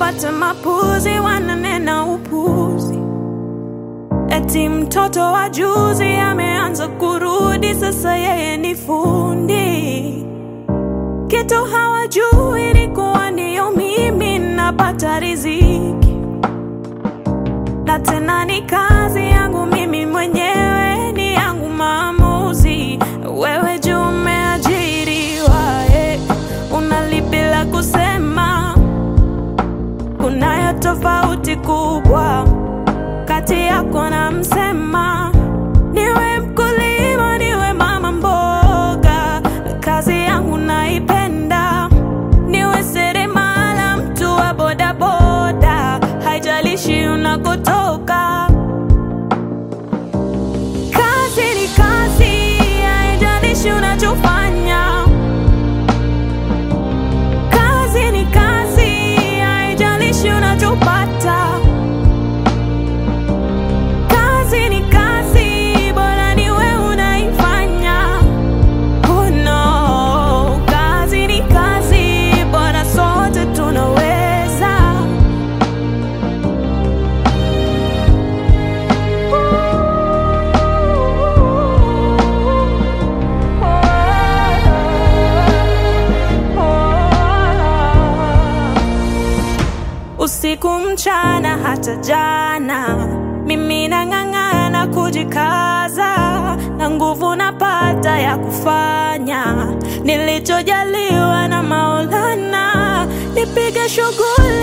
wapate mapuzi, wananena upuzi. Eti mtoto wa juzi ameanza kurudi, sasa yeye ni fundi. Kitu hawajui ni kuwa ndiyo mimi napata riziki, na tena ni kazi yangu mimi mwenyewe, ni yangu maamuzi. Wewe juu umeajiriwa, eh, unalipi la kusema? Kunayo tofauti kubwa kati yako na msema. Niwe mkulima, niwe mama mboga, kazi yangu naipenda. Niwe seremala, mtu wa bodaboda, haijalishi unakotoka. Kazi ni kazi, haijalishi unachofanya. Kazi ni kazi, haijalishi unachopata. Kazi ni kazi, bora ni wewe unaifanya. Oh no, kazi ni kazi, bora sote tunaweza. Usiku mchana hata jana, mimi nang'ang'ana kujikaza, na nguvu napata ya kufanya nilichojaliwa na Maulana. Nipige shughuli